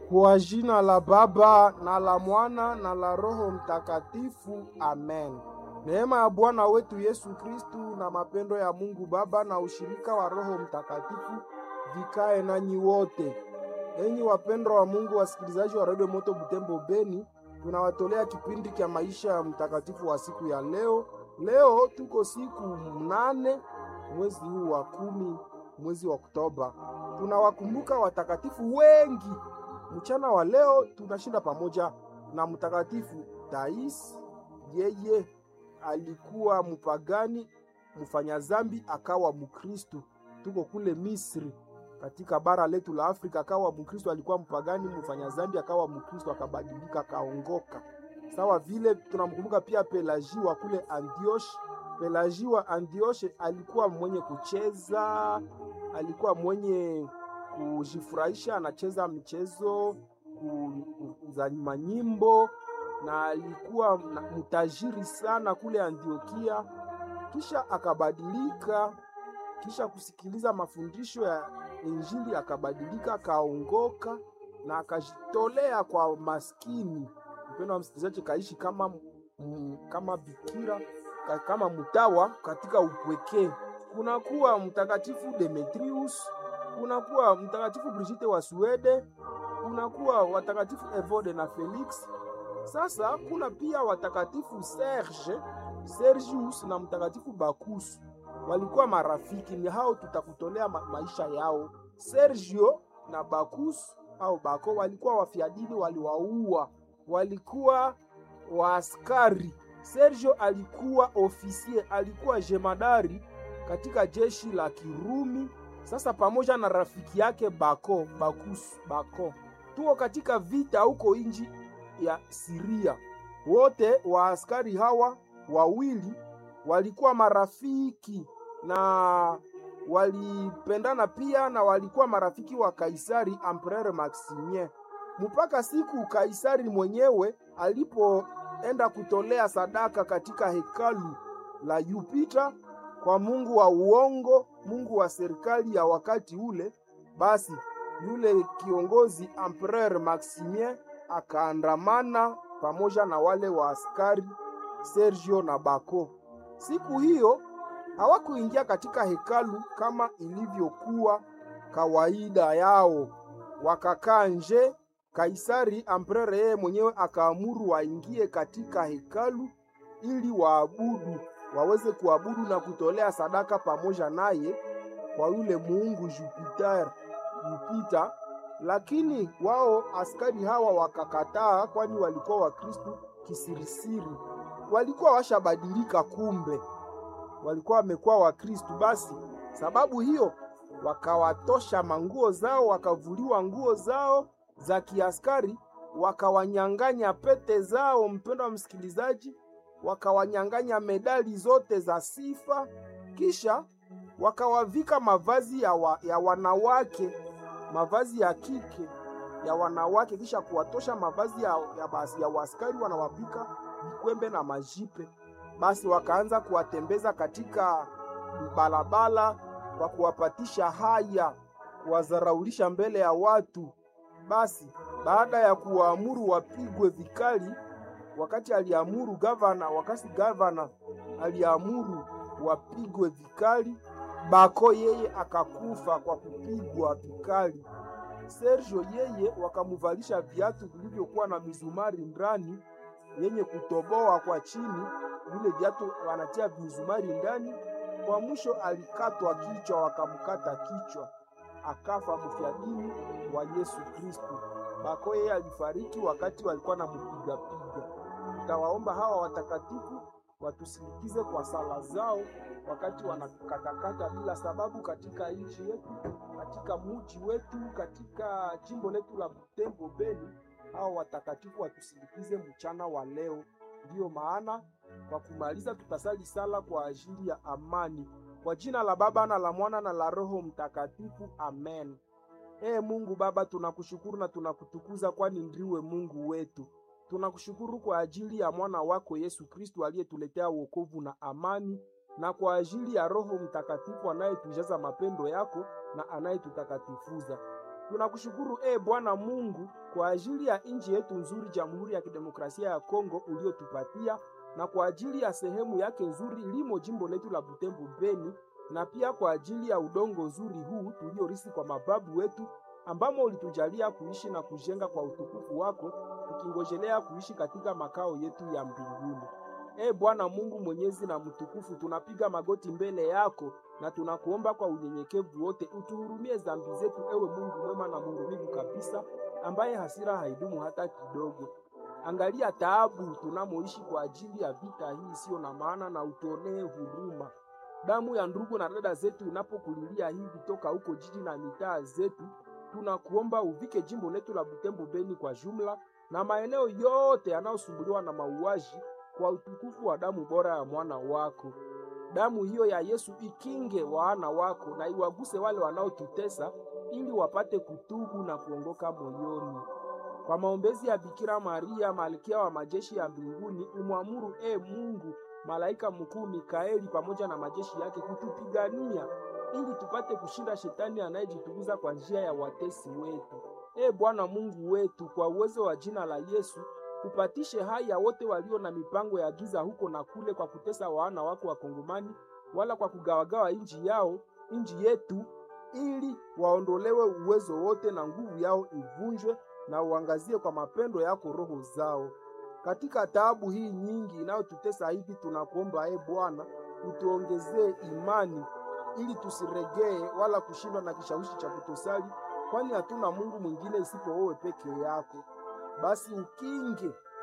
Kwa jina la Baba na la Mwana na la Roho Mtakatifu, amen. Neema ya Bwana wetu Yesu Kristu na mapendo ya Mungu Baba na ushirika wa Roho Mtakatifu vikae nanyi wote. Enyi wapendwa wa Mungu, wasikilizaji wa Radio Moto Butembo Beni, tunawatolea kipindi cha maisha ya mtakatifu wa siku ya leo. Leo tuko siku mnane mwezi huu wa kumi, mwezi wa Oktoba. Tunawakumbuka watakatifu wengi. Mchana wa leo tunashinda pamoja na mtakatifu Tais. Yeye alikuwa mpagani mfanya zambi, akawa Mkristu. Tuko kule Misri katika bara letu la Afrika, akawa Mkristo. Alikuwa mpagani mfanya zambi, akawa Mkristo, akabadilika, akaongoka. Sawa vile tunamkumbuka pia Pelagi wa kule Antioshi. Pelagi wa Antioshi alikuwa mwenye kucheza, alikuwa mwenye kujifurahisha, anacheza michezo za manyimbo na alikuwa mtajiri sana kule Antiokia. Kisha akabadilika, kisha kusikiliza mafundisho ya Injili akabadilika, akaongoka na akajitolea kwa maskini. Mpendo wa msikilizaji, kaishi kama m, kama bikira kama mtawa katika upweke. Kunakuwa mtakatifu Demetrius, kunakuwa mtakatifu Brigitte wa Swede, kunakuwa watakatifu Evode na Felix. Sasa kuna pia watakatifu Serge, Sergius na mtakatifu Bakusu walikuwa marafiki. Ni hao tutakutolea ma maisha yao. Sergio na Bakus au Bako walikuwa wafiadini, waliwaua, walikuwa waaskari. Sergio alikuwa ofisie, alikuwa jemadari katika jeshi la Kirumi. Sasa pamoja na rafiki yake Bako, Bakus, Bako, tuko katika vita huko inji ya Siria. Wote waaskari hawa wawili walikuwa marafiki na walipendana pia, na walikuwa marafiki wa Kaisari Empereur Maximien, mpaka siku Kaisari mwenyewe alipoenda kutolea sadaka katika hekalu la Jupiter kwa mungu wa uongo, mungu wa serikali ya wakati ule. Basi yule kiongozi Empereur Maximien akaandamana pamoja na wale wa askari Sergio na Bako. Siku hiyo hawakuingia katika hekalu kama ilivyokuwa kawaida yao, wakakaa nje. Kaisari Emperor yeye mwenyewe akaamuru waingie katika hekalu ili waabudu, waweze kuabudu na kutolea sadaka pamoja naye kwa yule muungu Jupiter, Jupiter. Lakini wao askari hawa wakakataa, kwani walikuwa Wakristo kisirisiri, walikuwa washabadilika kumbe walikuwa wamekuwa Wakristu. Basi sababu hiyo wakawatosha manguo zao, wakavuliwa nguo zao za kiaskari, wakawanyang'anya pete zao, mpendo wa msikilizaji, wakawanyang'anya medali zote za sifa, kisha wakawavika mavazi ya, wa, ya wanawake, mavazi ya kike ya wanawake, kisha kuwatosha mavazi ya, ya, basi, ya waskari, wanawavika vikwembe na majipe basi wakaanza kuwatembeza katika barabara kwa kuwapatisha haya, kuwazaraulisha mbele ya watu. Basi baada ya kuwaamuru wapigwe vikali, wakati aliamuru gavana, wakati gavana aliamuru wapigwe vikali, Bako yeye akakufa kwa kupigwa vikali. Sergio yeye wakamuvalisha viatu vilivyokuwa na mizumari ndani yenye kutoboa kwa chini vile viatu wanatia mizumari ndani. Kwa mwisho alikatwa kichwa, wakamkata kichwa, akafa mfiadini wa Yesu Kristu. Bako yeye alifariki wakati walikuwa na mpiga piga. Tutawaomba hawa watakatifu watusindikize kwa sala zao wakati wanakatakata bila sababu katika nchi yetu, katika muji wetu, katika jimbo letu la Butembo Beni. Hawa watakatifu watusindikize mchana wa leo. Ndiyo maana kwa kumaliza tutasali sala kwa ajili ya amani. Kwa jina la Baba na la Mwana na la Roho Mtakatifu, amen. Ee Mungu Baba, tunakushukuru na tunakutukuza, kwani ndiwe Mungu wetu. Tunakushukuru kwa ajili ya mwana wako Yesu Kristu aliyetuletea wokovu na amani, na kwa ajili ya Roho Mtakatifu anayetujaza mapendo yako na anayetutakatifuza. Tunakushukuru e Bwana Mungu kwa ajili ya nchi yetu nzuri, Jamhuri ya Kidemokrasia ya Kongo uliotupatia, na kwa ajili ya sehemu yake nzuri limo jimbo letu la Butembo Beni, na pia kwa ajili ya udongo nzuri huu tuliorisi kwa mababu wetu, ambamo ulitujalia kuishi na kujenga kwa utukufu wako, tukingojelea kuishi katika makao yetu ya mbinguni. E Bwana Mungu mwenyezi na mtukufu, tunapiga magoti mbele yako na tunakuomba kwa unyenyekevu wote, utuhurumie dhambi zetu, ewe Mungu mwema na mhurumivu kabisa, ambaye hasira haidumu hata kidogo. Angalia taabu tunamoishi kwa ajili ya vita hii isiyo na maana, na utuonee huruma. Damu ya ndugu na dada zetu inapokulilia hivi toka huko jiji na mitaa zetu, tunakuomba uvike jimbo letu la Butembo Beni kwa jumla na maeneo yote yanayosumbuliwa na mauaji kwa utukufu wa damu bora ya mwana wako. Damu hiyo ya Yesu ikinge wana wako na iwaguse wale wanaotutesa, ili wapate kutubu na kuongoka moyoni. Kwa maombezi ya Bikira Maria, malkia wa majeshi ya mbinguni, umwamuru e Mungu malaika mkuu Mikaeli pamoja na majeshi yake kutupigania, ili tupate kushinda shetani anayejitukuza kwa njia ya watesi wetu. E Bwana Mungu wetu, kwa uwezo wa jina la Yesu upatishe hai ya wote walio na mipango ya giza huko na kule, kwa kutesa wana wako Wakongomani, wala kwa kugawagawa nchi yao nchi yetu, ili waondolewe uwezo wote na nguvu yao ivunjwe, na uangazie kwa mapendo yako roho zao. Katika taabu hii nyingi inayotutesa hivi, tunakuomba e Bwana, utuongezee imani ili tusiregee wala kushindwa na kishawishi cha kutosali, kwani hatuna Mungu mwingine isipo wewe peke yako. Basi ukinge